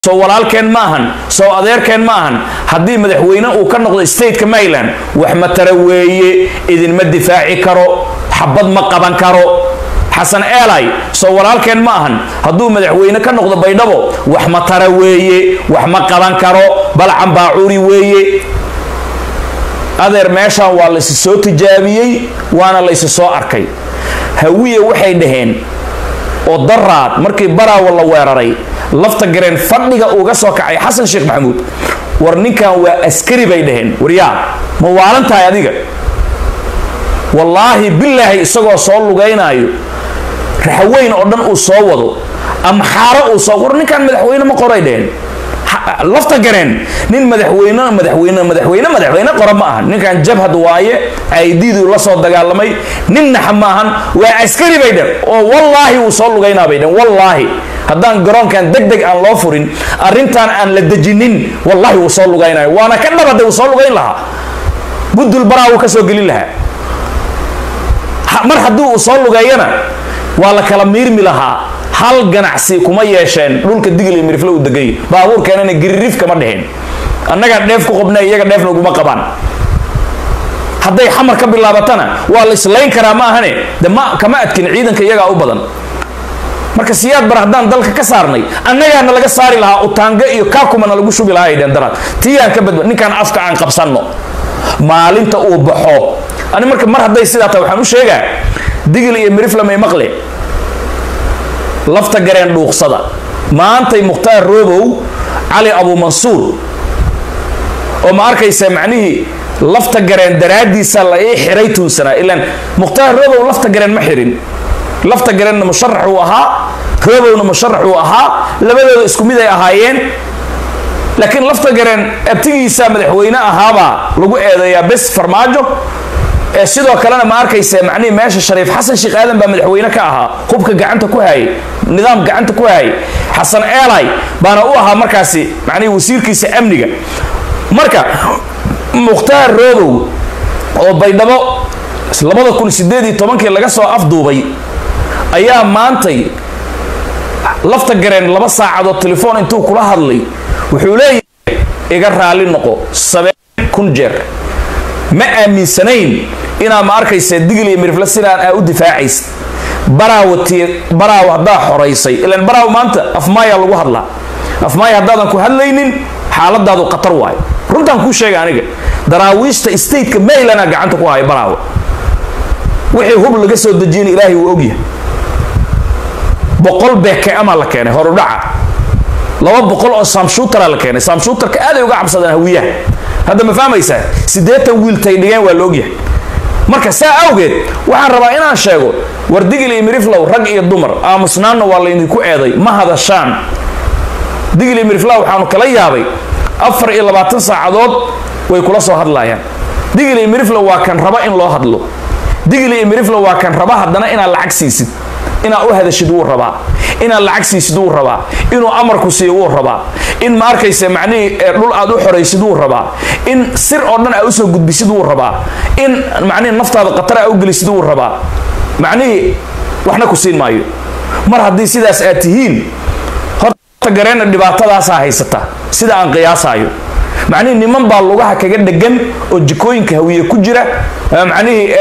soo walaalkeen ma ahan soo adeerkeen ma ahan haddii madaxweyne uu ka noqdo stateka maryland wax matara weeye idinma difaaci karo xabad ma qaban karo xasan eelay soo walaalkeen ma ahan hadduu madaxweyne ka noqdo baydhabo wax matara weeye wax ma qaban karo balcan baacuuri weeye adeer meeshaan waa laysi soo tijaabiyey waana laysi soo arkay hawiye waxay dhaheen oo daraad markii baraawo la weeraray lafta gareen fadhiga uuga soo kacay xasan sheekh maxamuud war ninkan waa askari bay dhaheen waryaa ma waalan tahay adiga wallaahi bilaahi isagoo soo lugaynaayo raxweyn oo dhan uu soo wado ama xaaro uu soo war ninkan madaxweyne ma qoray dhaheen lafta gareen nin madaxweyne madaxweyne madaxweyne madaxweyne qora ma aha ninkan jabhad waaye aididu la soo dagaalamay nin naxa maahan waa askari bay dheen oo wallaahi uu soo lugaynaa bay dheen wallaahi haddaan garoonkan deg deg aan loo furin arrintan aan la dejinin wallahi wuu soo lugaynayo waana ka dhabada uu soo lugayn lahaa budul baraa wuu ka soo gelin lahaa mar haddii uu soo lugeeyana waa la kala miirmi lahaa hal ganacsi kuma yeesheen dhulka digil iyo mirifle uu degay baabuurkeenana giririf kama dheheen annagaa dheef ku qabna iyaga dheefna uguma qabaan hadday xamar ka bilaabatana waa la islayn karaa ma ahane de ma kama adkin ciidanka iyagaa u badan marka siyaad bar haddaan dalka ka saarnay annagaana laga saari lahaa utaanga iyo kaakumana lagu shubi lahaa ay dheen daraad tiyaan ka badba ninkaan afka aan qabsanno maalinta uu baxo ani marka mar hadday sidaa tahay waxaan u sheegaa digil iyo miriflamay maqle lafta gareen dhuuqsada maantay mukhtaar roobow cali abuumansuur oo ma arkaysa macnihii lafta gareen daraaddiisa la ii xiray tuunsanaa ilaan mukhtaar roobow lafta gareen ma xirin lafta gareenna musharax uu ahaa roobowna musharax uu ahaa labadooda isku mid ay ahaayeen laakiin lafta gareen abtigiisa madaxweyne ahaabaa lagu eedeeyaa bes farmaajo ee sidoo kalena ma arkaysa macnihii meesha shariif xasan sheekh aadan baa madaxweyne ka ahaa hubka gacanta ku hayay nidaam gacanta ku hayay xasan eelay baana u ahaa markaasi macnihii wasiirkiisa amniga marka mukhtaar roobow oo baydhabo labada kun sideed iyo tobankii laga soo afduubay ayaa maantay lafta gareen laba saacadood telefoon intuu kula hadlay wuxuu leeyahay iga raali noqo sabeen kun jeer ma aaminsanayn inaa ma arkaysa digil iyo mirifle sidaan aa u difaacaysa baraawo ti baraawo haddaa xoraysay ilaan baraawo maanta afmaaya lagu hadlaa afmaaya haddaadan ku hadlaynin xaaladaadu khatar waayo runtaan kuu sheega aniga daraawiishta stateka maylana gacanta ku haya baraawo wixii hub laga soo dejiyana ilaahay wuu ogyahay boqol beeke amaa la keenay horudhaca laba boqol oo samshuutara la keenay samshuutarka aaday uga cabsadaan hawiyaha hadda ma fahmaysaa siddeetan wiiltay dhigeen waa la ogyahay marka saa awgeed waxaan rabaa inaan sheego war digil iyo miriflow rag iyo dumar aamusnaanna waa laydinku eeday ma hadashaan digil iyo miriflow waxaanu kala yaabay afar iyo labaatan saacadood way kula soo hadlayaan digil iyo miriflow waa kan raba in loo hadlo digil iyo miriflow waa kan raba haddana inaad lacag siisid inaad u hadashid wuu rabaa inaad lacag siisid wuu rabaa inuu amarku siiyo wuu rabaa in ma arkaysa macnihii dhul aad u xoraysid wuu rabaa in sir oo dhan aa usoo gudbisid wuu rabaa in macnihii naftaada khatar aa u gelisid wuu rabaa macnihii waxna ku siin maayo mar haddii sidaas aad tihiin horta gareenna dhibaatadaasaa haysata sida aan qiyaasaayo macnihii niman baa lugaha kaga dhegan oo jikooyinka hawiye ku jira macnihii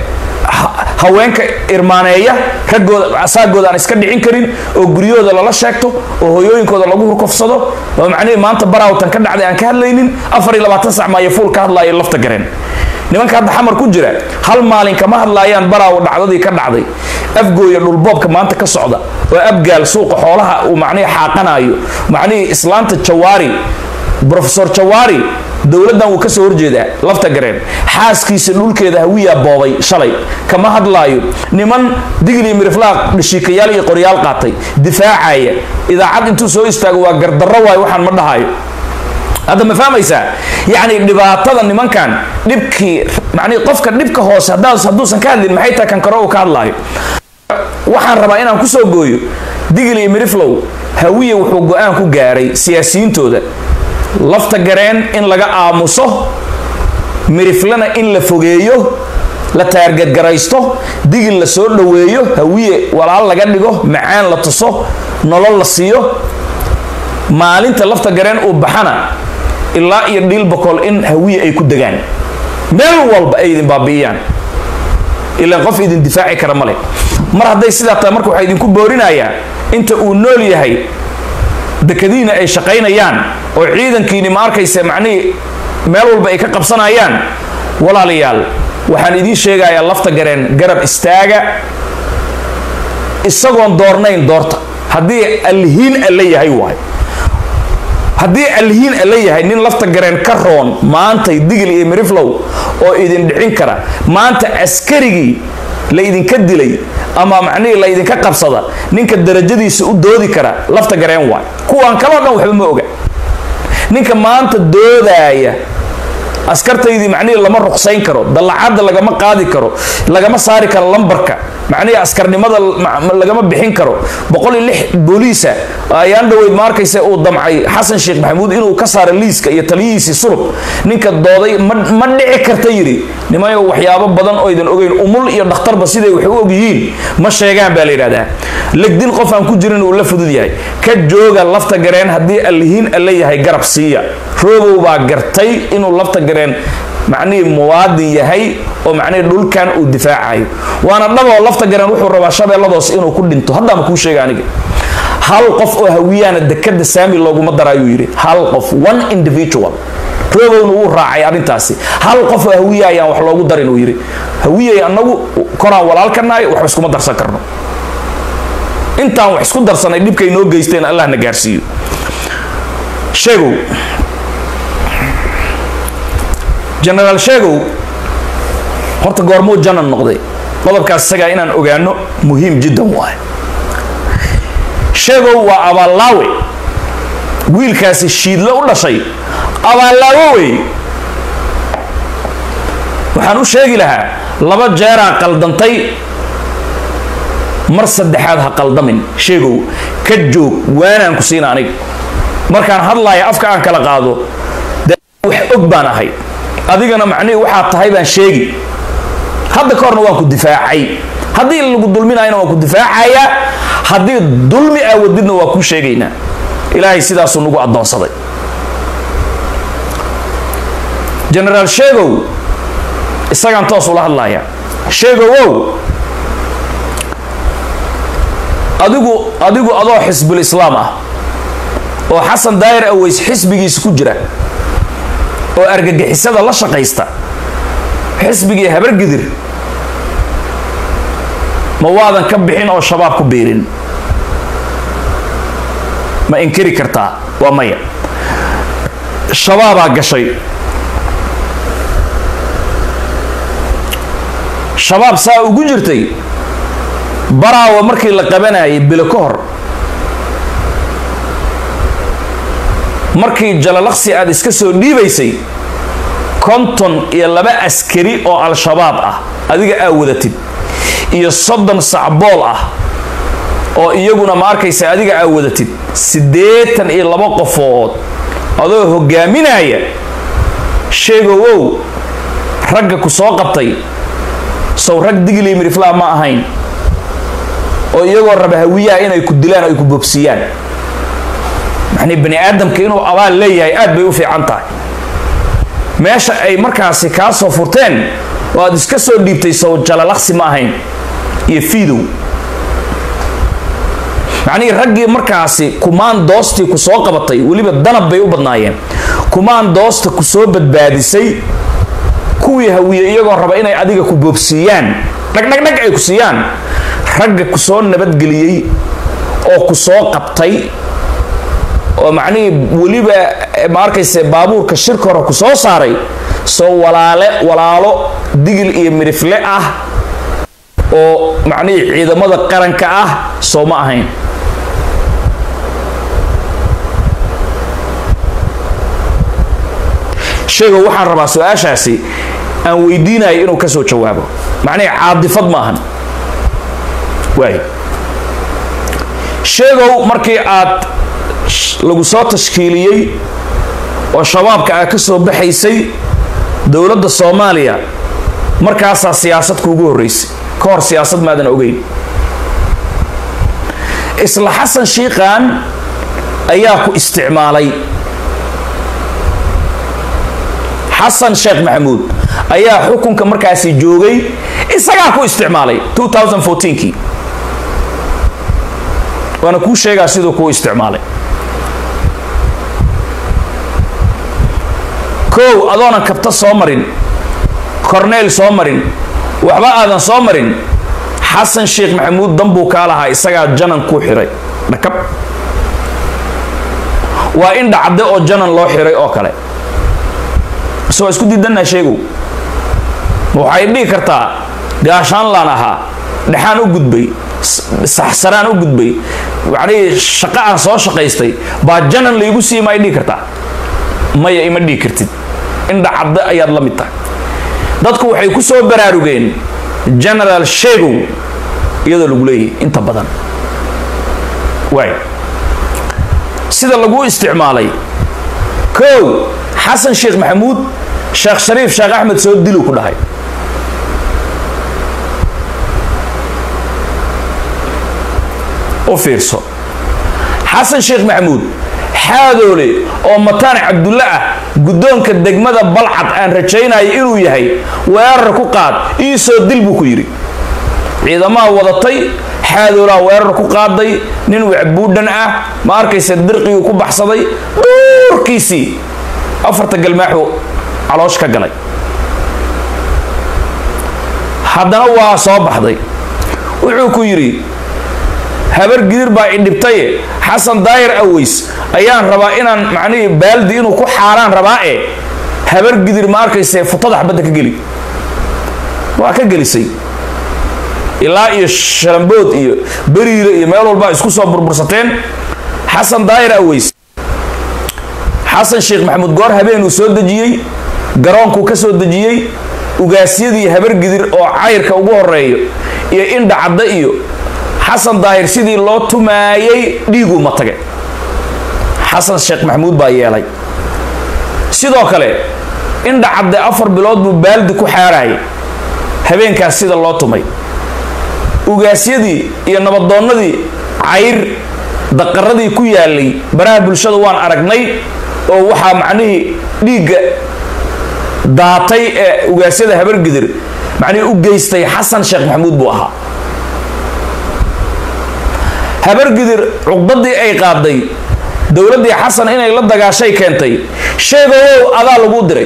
haweenka irmaaneeya raggooda saagooda aan iska dhicin karin oo guryahooda lala sheegto oo hooyooyinkooda lagu hurkofsado oo macnihii maanta baraawtan ka dhacday aan ka hadlaynin afar iyo labaatan sac maayo fuul ka hadlaayo lafta gareen nimanka hadda xamar ku jira hal maalin kama hadlaayaan baraawo dhacdadii ka dhacday afgooya dhulboobka maanta ka socda oo abgaal suuqa xoolaha uu macnihii xaaqanaayo macnihii islaanta jawaari rofesor jawaari dowladdan wuu kasoo horjeedaa lafta gareen xaaskiisa dhulkeeda hawiyaa boobay shalay kama hadlaayo niman digli miriflaaq dhashiikayaal iyo qoryaal qaatay difaacaya idaacad intuu soo istaago waa gardarro waayo waxaan ma dhahayo hadda ma fahmaysaa yacni dhibaatada nimankan dhibkii macnii qofka dhibka hoose hadduusan ka hadlin maxay tahay kan kore uu ka hadlaayo waxaan rabaa inaan kusoo gooyo digil iyo miriflow hawiya wuxuu go-aan ku gaaray siyaasiyiintooda lafta gareen in laga aamuso miriflena in la fogeeyo la taargadgaraysto digil la soo dhoweeyo hawiye walaal laga dhigo macaan la tuso nolol la siiyo maalinta lafta gareen uu baxana ilaa iyo dhiil boqol in hawiye ay ku degaan meel walba ay idin baabi'iyaan ilaan qof idin difaaci kara male mar hadday sidaa tahay marka waxaa idinku boorinayaa inta uu nool yahay dekadiina ay shaqaynayaan oo ciidankiini ma arkaysa macnihii meel walba ay ka qabsanayaan walaalayaal waxaan idiin sheegayaa lafta gareen garab istaaga isagoon doornayn doorta haddii alhiin alla yahay waay haddii alhiin alla yahay nin lafta gareen ka roon maantay digil iyo miriflow oo idin dhicin kara maanta askarigii la idinka dilay ama macnihii la idinka qabsada ninka darajadiisa u doodi kara lafta gareen waay kuwaan kaloo dhan waxba ma oga ninka maanta doodaaya askartaydii macnihii lama ruqsayn karo dallacadda lagama qaadi karo lagama saari karo lambarka macnihii askarnimada lagama bixin karo boqol iyo lix booliisa ayaan dhaweyd ma arkaysa uu damcay xasan sheekh maxamuud inuu ka saaro liiska iyo taliyihiisii sulub ninka dooday ma dhici karta yidhi nimayo waxyaabo badan oo idan ogeyn umul iyo dhakhtarba siday wax u og yihiin ma sheegaan baa la yidhahdaa legdin qof aan ku jirin uu la fudud yahay ka jooga lafta gareen haddii allihiin alla yahay garab siiya roobow baa gartay inuu lafta gareen macnihii muwaadin yahay oo macnihii dhulkan uu difaacayo waana dhaboo lafta gareen wuxuu rabaa shabeelladoos inuu ku dhinto haddaama kuu sheega aniga hal qof oo hawiyaana dekada saami looguma daraayuu yidhi hal qof one individual roobowna wuu raacay arrintaasi hal qof oo hawiya ayaan wax loogu darin uu yidhi hawiyay annagu koraan walaalka nahay waxba iskuma darsan karno intaan wax isku darsanay dhibkay noo geysteen allah na gaarsiiyo sheegow genaraal sheegow horta goormuu janan noqday qodobkaas isagaa inaan ogaano muhiim jiddan waay sheegow waa abaallaawe wiilkaasi shiidle u dhashay abaallaawo wey waxaan u sheegi lahaa laba jeeraan qaldantay mar saddexaad ha qaldamin sheegow ka joog waanaan ku siina aniga markaan hadlaaya afka aan kala qaado de wax og baan ahay adigana macnihii waxaad tahay baan sheegi hadda ka horna waan ku difaacay haddii lagu dulminayana waan ku difaacayaa haddii dulmi aa wadidna waa kuu sheegaynaa ilaahay sidaasuu nagu addoonsaday genaraal sheegow isagaan toos ula hadlaaya sheegowow adigu adigu adoo xisbul islaam ah oo xasan daayir aweys xisbigiisa ku jira oo argagixisada la shaqaysta xisbigii habargidir ma waadan ka bixin oo shabaab ku biirin ma inkiri kartaa waa maya shabaabaa gashay shabaab saa ugu jirtay baraawa markii la qabanayay bilo ka hor markii jalalaqsi aad iska soo dhiibaysay konton iyo laba askari oo al-shabaab ah adiga aa wadatid iyo soddon sacbool ah oo iyaguna ma arkaysa adiga aa wadatid siddeetan iyo laba qofood adoo hogaaminaya sheegowow ragga ku soo qabtay sow rag digli miriflaa ma ahayn oo iyagoo raba hawiyaha inay ku dilaan ay ku bobsiyaan macnii bani aadamka inuu abaal leeyahay aad bay u fiican tahay meesha ay markaasi kaa soo furteen oo aad iska soo dhiibtay sow jalalaqsi ma ahayn iyo fiidow macnihii raggii markaasi kumaan doostii ku soo qabatay weliba danab bay u badnaayeen kumaan doosta ku soo badbaadisay kuwii hawiye iyagoo raba inay adiga ku boobsiiyaan dhagdhagdhag ay ku siiyaan ragga ku soo nabadgeliyey oo ku soo qabtay oo macnihii weliba ma arkayse baabuurka shirka hore ku soo saaray soo walaale walaalo digil iyo midhifle ah oo macnihii ciidamada qaranka ah soo ma ahayn sheego waxaan rabaa su-aashaasi aan weydiinayo inuu ka soo jawaabo macnihii caadifad maahan waay sheegow markii aad lagu soo tashkiiliyey oo shabaabka aad ka soo baxaysay dowladda soomaaliya markaasaa siyaasad kuugu horreysay ka hor siyaasad maadan ogeyn isla xasan shiiqan ayaa ku isticmaalay xasan sheekh maxamuud ayaa xukunka markaasi joogay isagaa ku isticmaalay 2014kii waana kuu sheegaa siduu kuu isticmaalay kow adoonan kabta soo marin corneyl soo marin waxba aadan soo marin xasan sheekh maxamuud danbuu kaa lahaa isagaa janan kuu xiray dhakab waa in dhacde oo janan loo xiray oo kale mise waa isku diidanaa sheegow ma waxay dhihi kartaa gaashaanlaan ahaa dhexaan u gudbay saxsanaan u gudbay yacnii shaqo aan soo shaqaystay baa janan laygu sii ma ay dhihi kartaa maya ima dhihi kartid indha cadde ayaad la mid tahay dadku waxay ku soo baraarugeen genaraal sheegow iyadoo lagu leeyahay inta badan waay sida lagu isticmaalay kow xasan sheekh maxamuud sheekh shariif sheekh axmed soo dilu ku dhahay u fiirso xasan sheekh maxamuud xaadoole oo mataan cabdulle ah guddoonka degmada balcad aan rajaynayo inuu yahay weerar ku qaad ii soo dil buu ku yidhi ciidamaha wadatay xaadoolaa weerar ku qaaday nin wacbuudhan ah ma arkaysa dirqiguu ku baxsaday duurkiisii afarta galmaaxuu caloosh ka galay haddana waa soo baxday wuxuu ku yidhi habar gidir baa idhibtaye xasan daayir aweys ayaan rabaa inaan macnihii baaldi inuu ku xaaraan rabaa e habar gidir ma arkayse futada xabadda ka geli waa ka gelisay ilaa iyo shalambood iyo beriire iyo meel walbaa isku soo burbursateen xasan daayir aweys xasan sheekh maxamuud goor habeenuu soo dejiyey garoonkuu ka soo dejiyey ugaasyadii habar gidir oo cayrka ugu horeeyo iyo indha cadda iyo xasan daahir sidii loo tumaayay dhiiguu ma tage xasan sheekh maxamuud baa yeelay sidoo kale indha cadde afar bilood buu baaldi ku xaarayay habeenkaas sida loo tumay ugaasyadii iyo nabadoonnadii cayr daqaradii ku yaalay baraha bulshada waan aragnay oo waxaa macnihii dhiigga daatay ee ugaasyada habargidir macnihii u geystay xasan sheekh maxamuud buu ahaa habargidir cuqdadii ay qaaday dowladdii xasan inay la dagaashay keentay sheegowow adaa lagu diray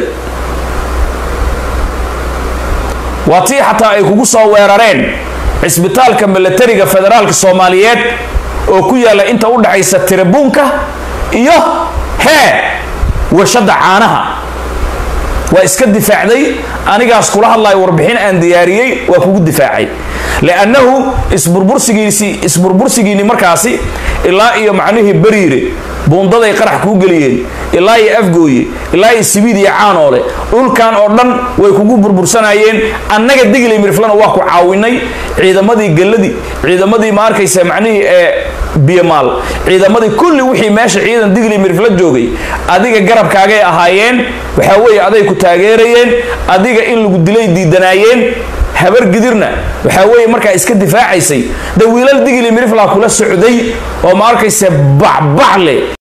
waa tii xataa ay kugu soo weerareen cisbitaalka milatariga federaalka soomaaliyeed oo ku yaalla inta u dhaxaysa tirabuunka iyo hee warshadda caanaha waa iska difaacday anigaas kula hadlayo warbixin aan diyaariyey waa kugu difaacay liannahu isburbursigiisii isburbursigiini markaasi ilaa iyo macnihii beriire buundaday qarax kuu geliyeen ilaa iyo afgooye ilaa iyo sibiid iyo caanoole dhulkan oo dhan way kugu burbursanayeen annaga digli mirflana waa ku caawinay ciidamadii galladii ciidamadii ma arkaysa macnihii ee biyamaal ciidamadii kulli wixii meesha ciidan digli mirfla joogay adiga garabkaagay ahaayeen waxaa weeye aday ku taageerayeen adiga in lagu dilay diidanaayeen habar gidirna waxaa weeye markaa iska difaacaysay de wiilal digli mirifla kula socday oo ma arkaysa bacbac leh